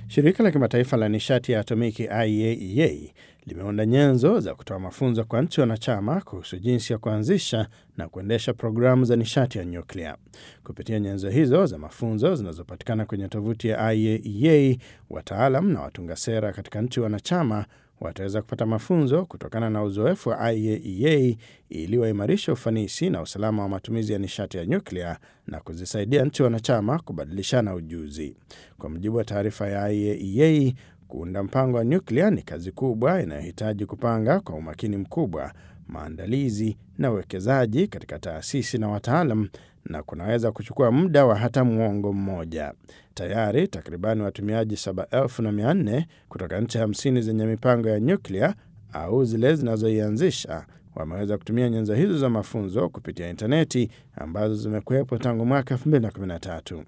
Shirika la kimataifa la nishati ya atomiki IAEA limeunda nyenzo za kutoa mafunzo kwa nchi wanachama kuhusu jinsi ya kuanzisha na kuendesha programu za nishati ya nyuklia. Kupitia nyenzo hizo za mafunzo zinazopatikana kwenye tovuti ya IAEA, wataalam na watunga sera katika nchi wanachama wataweza kupata mafunzo kutokana na uzoefu wa IAEA ili waimarishe ufanisi na usalama wa matumizi ya nishati ya nyuklia na kuzisaidia nchi wanachama kubadilishana ujuzi. Kwa mujibu wa taarifa ya IAEA, kuunda mpango wa nyuklia ni kazi kubwa inayohitaji kupanga kwa umakini mkubwa, maandalizi na uwekezaji katika taasisi na wataalam na kunaweza kuchukua muda wa hata mwongo mmoja. Tayari takribani watumiaji saba elfu na mia nne kutoka nchi hamsini zenye mipango ya nyuklia au zile zinazoianzisha wameweza kutumia nyenzo hizo za mafunzo kupitia intaneti ambazo zimekuwepo tangu mwaka 2013.